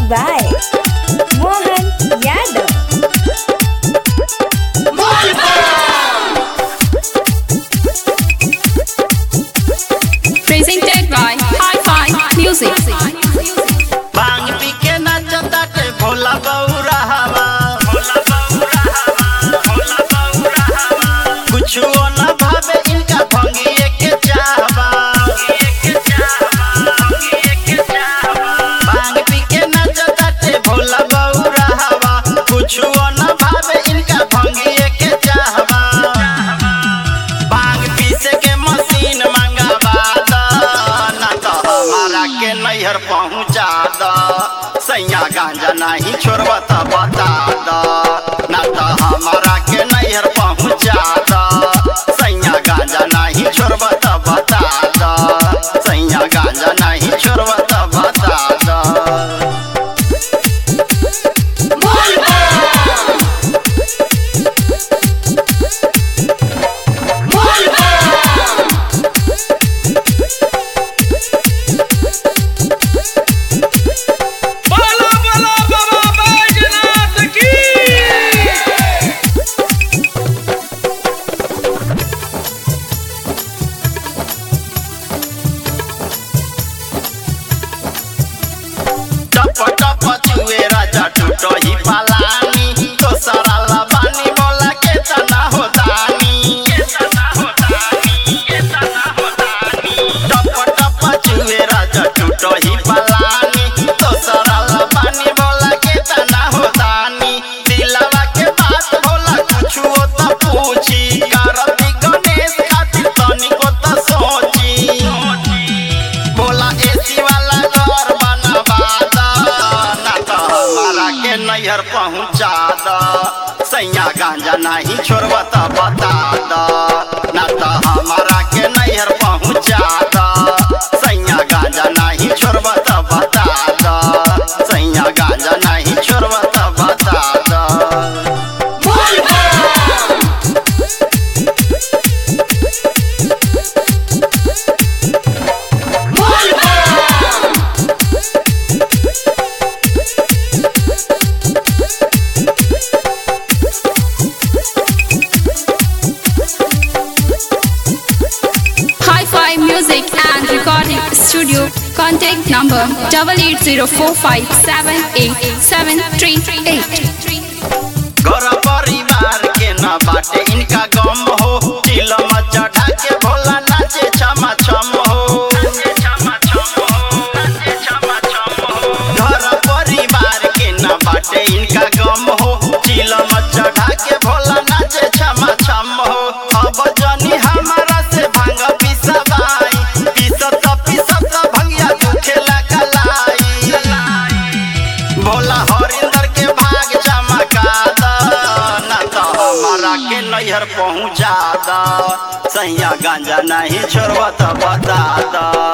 by Mohan Yadav. Presented by Hi-Fi Music. भांग पी के नाचताटे भोला बौरा हवा भोला बौरा हवा भोला बौरा हवा कुछो न भावे इनका भंगिए के चाहवा भंगिए के चाहवा भंगिए के चाहवा भांग पी के नाचताटे भोला बौरा हवा कुछो न भावे इनका भंगिए के चाहवा भांग पीसे के मशीन मंगावा द ना तो हमारा के नैहर पहुँचा द सैया गांजा नहीं छोड़बा त बता द ना तो हमारा के नैहर पहुँचा द सैया गांजा नहीं छोड़बा त बता द सैया गांजा नहीं छोड़बा त बता द बोलो बोलो बाबा बैजनाथ की टप टप चुए राजा टूटो ही पलानी तो सारा लबानी बोला के तना होतानी के तना होतानी के तना होतानी टप टप चुए राजा टूटो ही पलानी तो सारा लबानी बोला के तना होतानी दिलवा के बात बोला कुछ हो तो पूछी करती गणेश खातिर तनिको तो सोची बोला एसी वाला घर बनवा द ना तो हमारा के नैहर पहुँचा द सैया गांजा नहीं छोड़बा त बता द ना तो हमारा के नैहर पहुँचा द सैया गांजा नहीं छोड़बा त बता द सैया गांजा नहीं छोड़बा त बता द Hi-Fi Music and Recording Studio. Contact number double eight zero four five seven eight seven three eight. घर परिवार के न बाटे इनका गम हो चिलम चढ़ा के भोला नाचे छमा छम हो घर परिवार के न बाटे इनका गम हो चिलम चढ़ा के भोला नाचे छमा छम हो अब जनी हमारा से भांग पिसवाई पिसत पिसत भंगिया दुखेला कलाई भोला हरिंदर के भाग चमका द ना तो हमारा के नैहर पहुँचा द सैया गांजा नहीं छोड़बा त बता द